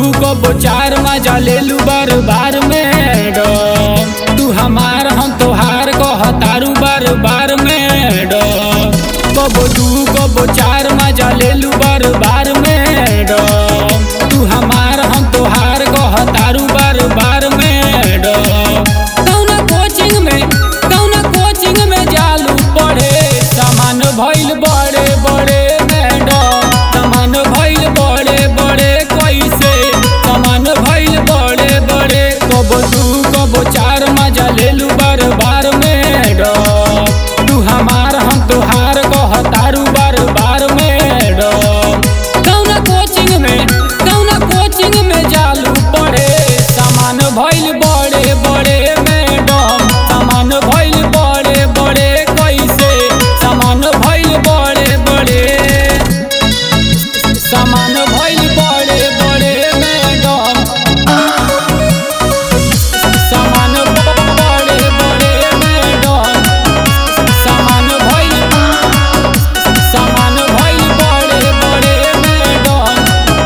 कबो चार मजा ले लू बार बार मैडम तू हमार हम तोहार कहतारू बार बार मैडम कबो दू कबो चार मजा ले लू बार बार मैडम तू हमार हम तोहार कहतारू बार बार मैडम कौना कोचिंग में कौना कोचिंग में जालू पढ़े सामान भइल बड़े बड़े मैडम सामान भइल बड़े बड़े कैसे सामान भइल बड़े बड़े कबो दू कबो चार मजा ले लू बार बार मैडम तू हमार हम तोहार कहतारू बार बार मैडम कौना कोचिंग में कौना कोचिंग में जालू पढ़े सामान भइल बड़े बड़े मैडम सामान भइल बड़े बड़े कैसे सामान भइल बड़े बड़े सामान भइल बड़े बड़े मैडम सामान बड़े बड़े मैडम सामान भइल सामान भइल बड़े बड़े मैडम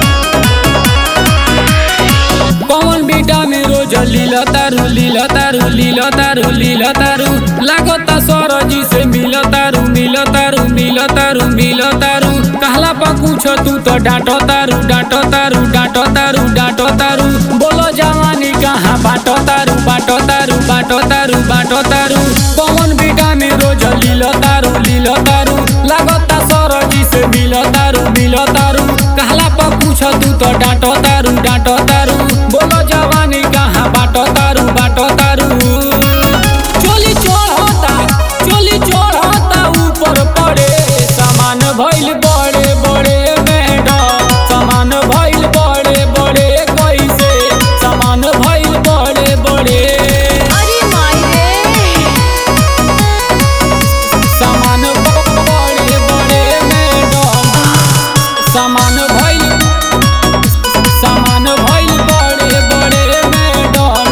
पवन बेटा में रोज लीला तारू लीला तारू लीला तारू लीला तारू लागता सरजी से मिल तारू मिल तारू मिल तारू मिल तारू कहला पा कुछ तू तो डांटो तारू डांटो तारू डांटो तारू डांटो तारू बोलो जवानी कहाँ बाटो तारू बाटो तारू बाटो तारू बाटो तारू पवन बेटा में रोज लीला तारू लीला तारू लागता सरजी से मिल तारू मिल तारू कहला पा कुछ तू तो डांटो तारू डांटो तारू बोलो जवानी कहाँ बाटो तारू बाटो तारू चोली चढ़ता चोली चढ़ता ऊपर पड़े सामान भइल बड़े बड़े मैडम सामान भइल बड़े बड़े कैसे सामान भइल बड़े बड़े अरे माई रे सामान बड़े बड़े मैडम सामान भइल सामान भइल बड़े बड़े मैडम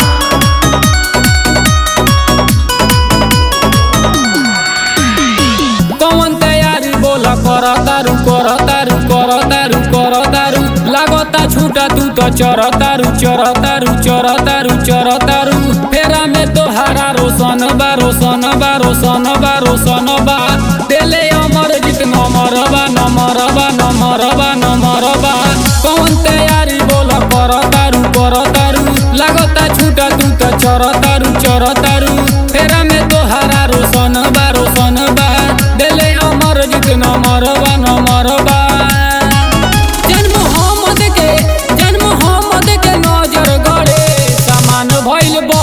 कौन तैयारी बोला कर तारू कर तारू कर तारू कर तारू लागता छूटा तू तो चर तारू चर तारू चर तारू चर तारू फेरा में तो हरा रोशन बा रोशन बा रोशन बा रोशन बा तेले अमर जित नमर बा नमर बा नमर बा नमर बा कौन तैयारी बोला कर तारू कर तारू लागता छूटा तू तो चर तारू चर तारू फेरा में तो हरा रोशन बा रोशन बा दिले अमर जित नमर बा नमर बा जन्म मोहम्मद के जन्म मोहम्मद के नजर गड़े सामान भइल बा